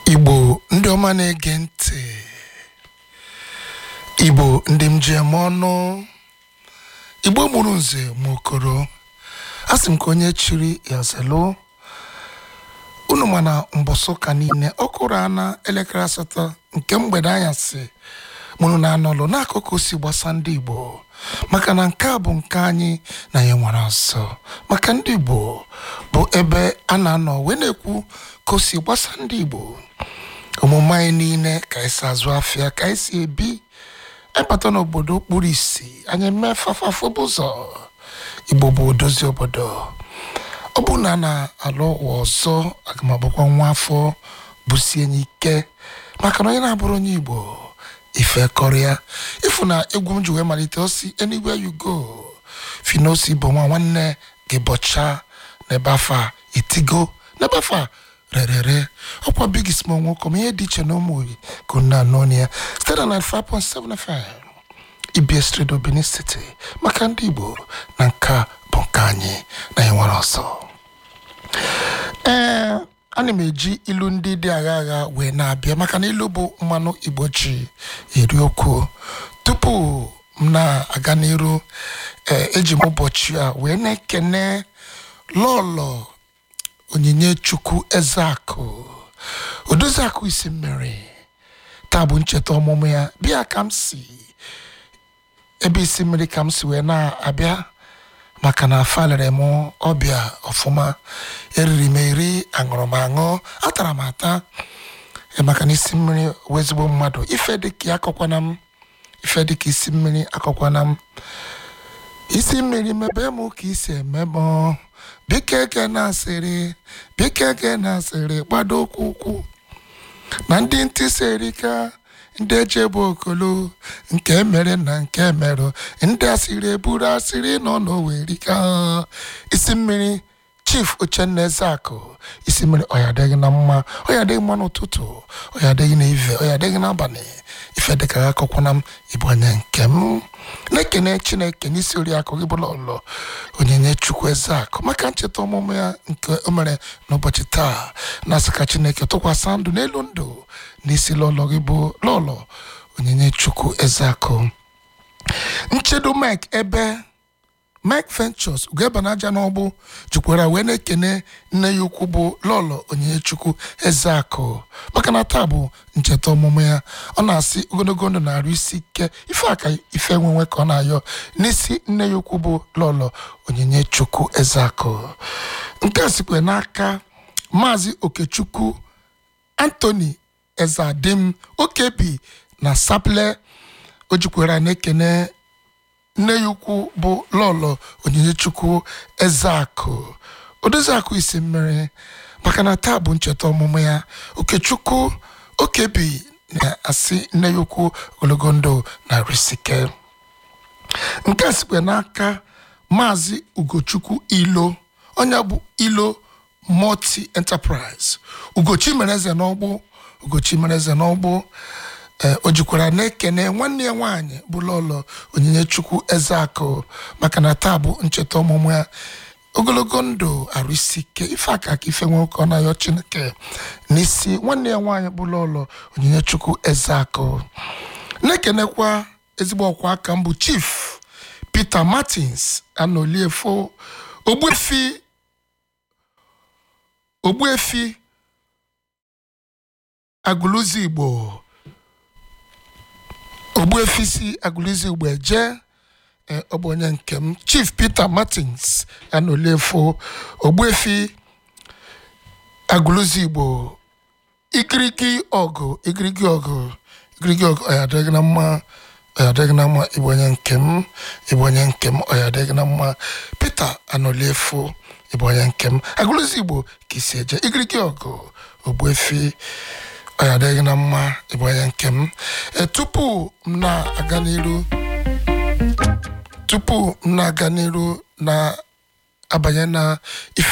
igbo ndị ọma na-ege ntị igbo ndị m ji eme ọnụ igbo mụrụ nze ma okoro a sị m ka onye chiri ya zelu unu ma na mbọsị ụka niile ọ kụrụ ana elekere asatọ nke mgbede anyasị mụrụ na anọlụ n'akụkụ si gbasa ndị igbo maka na nke a bụ nke anyị na ya nwere ọsọ maka ndị igbo bụ ebe a na-anọ wee na-ekwu ka o si gbasa ndị igbo omume anyị niile ka anyị si azụ afịa ka anyị si ebi anyị bata n'obodo kpuru isi anyị mee fafafụbụ ụzọ igbo bụ odozi obodo ọ bụ na a na-alụ ụwa ọzọ aga m abụkwa nwa afọ bụsie enyi ike maka na onye na-abụrụ onye igbo ife kọrịa ịfụ na egwu m ji wee malite osi anywhere you go finosi bụ nwa nwanne gị bọcha n'ebe afọ a itigo n'ebe afọ a rerere ọkwa big small nwoke ma ihe dị iche na ụmụ ka nna anọ ya site na 95.7 FM ibs redio benin city maka ndị igbo na nke a bụ nke anyị na anyị nwere ọsọ ee ana m eji ilu ndị dị agha agha wee na-abịa maka na ilu bụ mmanụ igbo ji eri okwu tupu m na-aga n'iru ee eji m ụbọchị a wee na-ekene lọlọ onyinye chukwu ezeakụ odoziakụ isi mmiri taa bụ ncheta ọmụmụ ya bịa ka m si ebe isi mmiri ka m si wee na-abịa maka na falere m ọbịa ọfụma eriri m eri aṅụrụ m aṅụ atara m ata Eh, maka na isi mmiri wee ezigbo mmadụ ife dịka akọkwana m ife dịka isi mmiri akọkwana m isi mmiri mebe m ka isi eme m biko ege na asịrị biko ege na asịrị gbado okwu ukwu na ndị ntị si erika ndị eji egbu okolo nke mere na nke merụ ndị asịrị eburu asịrị nọ n'owerika isi mmiri chief uchenna ezeakụ isi mmiri ọya adịghị na mma ọya adịghị mma n'ụtụtụ ọya adịghị n'ive ọya adịghị n'abalị ife dịka akọkwana m ịbụ onye nke m na-ekene chineke n'isi oriakụ gị bụla ọlọ onyinye chukwu ezeakụ maka ncheta ọmụmụ ya nke o mere n'ụbọchị taa na-asị ka chineke tụkwasị ndụ n'elu ndụ n'isi lọlọ gị bụ lọlọ onyinye chukwu ezeakụ nchedo mike ebe mike ventures ugebanaja n'ọgbụ jikwara wee na-ekene nne ya ukwu bụ lọlọ onyinye ezeakụ maka na taa bụ ncheta ọmụmụ ya ọ na-asị ogologo ndụ na-arụ isi ike ife aka ife nwenwe ka ọ na-ayọ n'isi nne ya ukwu bụ lọlọ onyinye chukwu ezeakụ nke a sikwe n'aka maazị okechukwu anthony ezeadim okebi na saple o jikwara na-ekene nne ya ukwu bụ lọlọ onyinye ezeakụ odoziakụ isi mmiri maka na taa bụ ncheta ọmụmụ ya okechukwu okebi na-asị nne ya ukwu ogologo ndụ na risike nke a sikwe n'aka maazị ugochukwu ilo onye bụ ilo multi enterprise ugochi mere eze n'ọgbụ ugochi mere eze n'ọgbụ ee o jikwara na-ekene nwanne ya nwaanyị bụ lọlọ onyinye chukwu ezeakụ maka na taa bụ ncheta ọmụmụ ya ogologo ndụ arụ isi ike ife aka ka ife nwe ụka ọ na-ayọ chineke n'isi nwanne ya nwaanyị bụ lọlọ onyinye chukwu ezeakụ na-ekenekwa ezigbo ọkwa aka mbụ chief peter martins anoliefo ogbuefi ogbuefi agụlụzi igbo ogbuefi si agụlụzi igbo eje ee, ọ bụ onye nke m chief peter martins anoliefo ogbuefi agụlụzi igbo igirigi ọgụ igirigi ọgụ igirigi ọgụ ọ ya adịghị na mma ọ ya adịghị na mma ịbụ onye nke m ịbụ onye nke m ọ ya adịghị na mma peter anoliefo ịbụ onye nke m agụlụzi igbo ka isi eje igirigi ọgụ ogbuefi ọ ya adịghị na mma ịbụ onye nke m e tupu m na-aga n'iru tupu m na-aga n'iru na abanye na ife